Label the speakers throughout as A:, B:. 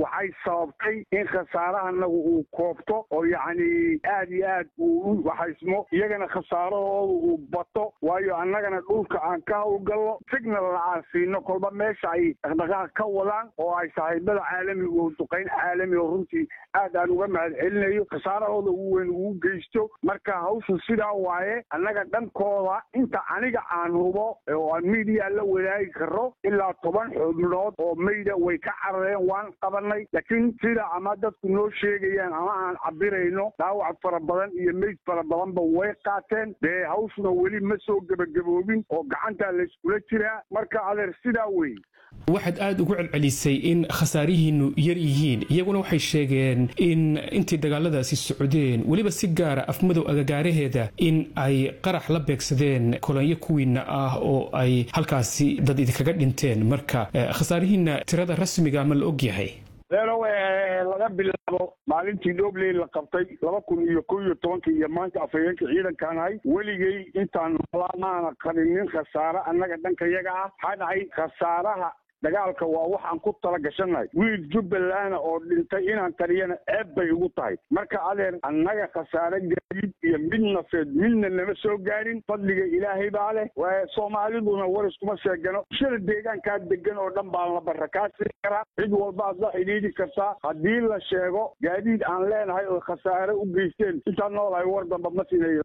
A: waxay sababtay in khasaarahanagu uu koobto oo yacni aad iyo aad uu u waxaysmo iyagana khasaarahooda uu bato waayo annagana dhulka aan ka howlgallo signalna aan siino kolba meesha ay dhaqdhaqaaq ka wadaan oo ay saaxiibada caalamiga oo duqayn caalami oo runtii aad aan uga mahad celinayo khasaarahooda ugu weyn ugu geysto marka hawshu sidaa waaye annaga dhankooda inta aniga aan hubo oo aan miidiya la wadaagi karo ilaa toban xubnood oo mayda way ka carareen waan qabanay laakiin sida ama dadku noo sheegayaan ama aan cabirayno dhaawac fara badan iyo meyd fara badanba way qaateen dee hawshuna weli ma soo gebagaboobin oo gacantaa layskula jiraa marka adeer sidaa wey
B: waxaad aada ugu celcelisay in khasaarihiinu yar yihiin iyaguna waxay sheegeen in intay dagaaladaasi socdeen weliba si gaara afmadow agagaaraheeda in ay qarax la beegsadeen kolonyo kuwiina ah oo ay halkaasi dad idinkaga dhinteen marka khasaarihiina tirada rasmiga ma la og yahay
A: leerow laga bilaabo maalintii dhobley la qabtay laba kun iyo kow iyo tobankii iyo maanta afhayeenka ciidankaan ahay weligay intaan noolaa maana qarinin khasaare annaga dhanka yaga ah maxaa dhacay khasaaraha dagaalka waa waxaan ku tala gashannahay wiil jubbalana oo dhintay inaan qariyana ceeb bay ugu tahay marka adeer annaga khasaare gaadiid iyo mid nafeed midna nama soo gaarin fadliga ilaahay baa leh soomaaliduna war iskuma sheegano shada deegaankaa degan oo dhan baan la barra kaa sii karaa cid walbaad la xidhiidhi kartaa haddii la sheego gaadiid aan leenahay oo khasaare u geysteen intaan noolahay war damba ma siinayo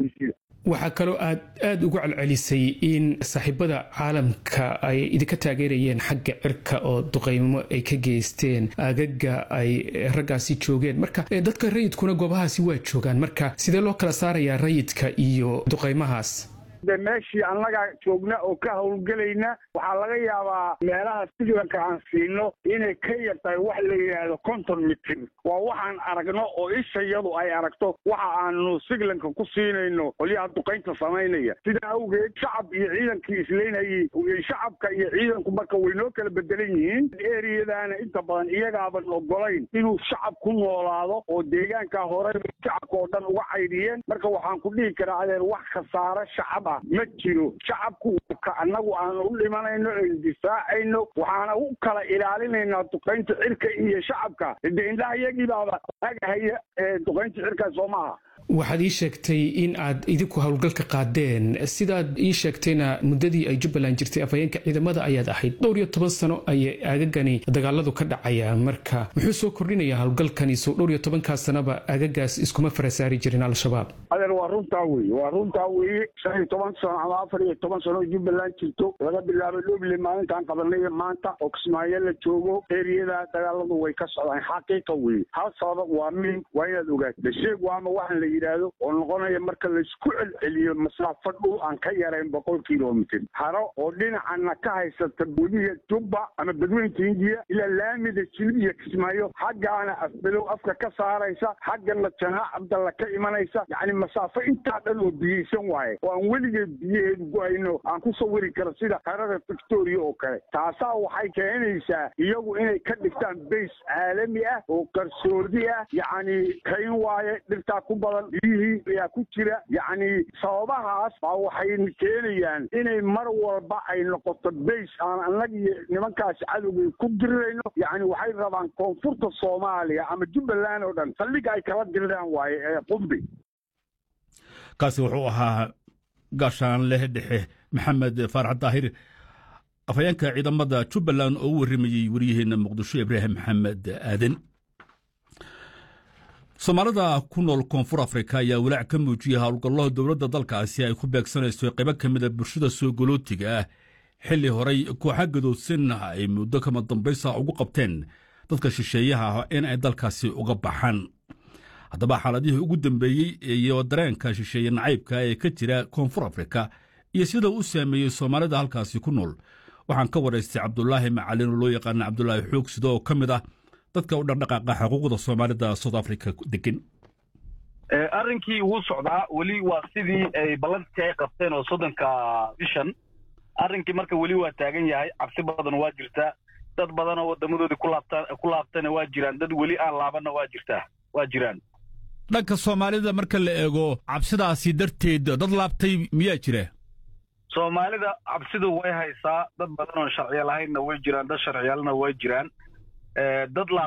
B: waxaa kaloo aad aada ugu celcelisay in saaxiibada caalamka ay idinka taageerayeen xagga cirka oo duqeymo ay ka geysteen aagaga ay raggaasi joogeen marka dadka rayidkuna goobahaasi waa joogaan marka sidee loo kala saarayaa rayidka iyo duqeymahaas
A: de meeshii annaga joogna oo ka howlgelayna waxaa laga yaabaa meelaha siglanka aan siino inay ka yar tahay wax la yidhaahdo conton mitir waa waxaan aragno oo ishayadu ay aragto waxa aanu siglanka ku siinayno qolyaha duqaynta samaynaya sidaa awgeed shacab iyo ciidankii islaynayay shacabka iyo ciidanku marka way noo kala bedelan yihiin eriyadaana inta badan iyagaaban ogolayn inuu shacab ku noolaado oo deegaankaa hore shacabka oo dhan uga caydhiyeen marka waxaan ku dhihi karaa adeer wax khasaare shacab ah ma jiro shacabku ka annagu aanu u dhimanayno aynu difaacayno waxaana u kala ilaalinaynaa duqaynta cirka iyo shacabka de indhaha iyagii baaba agahaya duqaynta cirka soo maaha
B: waxaad ii sheegtay in aad idinku howlgalka qaadeen sidaad ii sheegtayna muddadii ay jubbaland jirtay afhayeenka ciidamada ayaad ahayd dhowr iyo toban sano ayay aagagani dagaaladu ka dhacayaan marka muxuu soo kordhinayaa howlgalkani sow dhowr iyo tobankaa sanaba aagagaas iskuma farasaari jirin al-shabaab
A: adeer waa runtaa weye waa runtaa weye shan iyo toban sano ama afar iyo toban sano jubbaland jirto laga bilaabo dhoble maalintaan qabanay maanta oo kismaayo la joogo eriyada dagaaladu way ka socdaan xaqiiqa weye hal sabab waa min waa inaad ogaato sheeg waama waxaan la yidhaahdo oo noqonaya marka laysku celceliyo masaafo dhul aan ka yarayn boqol kilomitr haro oo dhinacana ka haysata webiga jubba ama badweynta hindiya ilaa laamida jilib iyo kismaayo xaggaana afbelow afka ka saaraysa xaggana janaac cabdalla ka imanaysa yacni masaafo intaa dhan oo biyeysan waaye oo aan weligeed biyaheedu go-ayno aan ku sawiri karo sida harada victoria oo kale taasaa waxay keenaysaa iyagu inay ka dhigtaan bays caalami ah oo qarsoodi ah yacni kayn waaye dhirtaa ku badan biyihii ayaa ku jira yacni sababahaas baa waxay keenayaan inay mar walba ay noqoto bays aan annaga iyo nimankaasi cadowgay ku dirirayno yacni waxay rabaan koonfurta soomaaliya ama jubbaland oo dhan saldhiga ay kala diriraan waaye ee qumbi
C: kaasi wuxuu ahaa gaashaan leh dhexe maxamed faarax daahir afhayeenka ciidamada jubbaland oo u warramayey waryaheena muqdisho ibraahim maxamed aaden soomaalida ku nool koonfur afrika ayaa walaac ka muujiyey howlgallaha dowladda dalkaasi ay ku beegsanayso qaybo ka mida bulshada soo golootiga ah xilli horay kooxa gadoodsan ay muddo kama dambaysa ugu qabteen dadka shisheeyaha ah in ay dalkaasi uga baxaan haddaba xaaladihii ugu dambeeyey iyo dareenka shisheeye nacaybka ee ka jira koonfur afrika iyo sida u saameeyey soomaalida halkaasi ku nool waxaan ka waraystay cabdulaahi macalin oo loo yaqaana cabdulaahi xoog sida oo ka mid ah dadka u dhaqdhaqaaqa xuquuqda soomaalida south africa degan
D: arrinkii wuu socdaa weli waa sidii ay ballantii ay qabteen oo soddonka bishan arrinkii marka weli waa taagan yahay cabsi badan waa jirtaa dad badan oo wadamadoodii ku laabta ku laabtana waa jiraan dad weli aan laabanna waa jirtaa waa jiraan
C: dhanka soomaalida marka la eego cabsidaasi darteed dad laabtay miyaa jira
D: soomaalida cabsidu way haysaa dad badan oon sharciya lahaynna way jiraan dad sharciyaalna way jiraan dad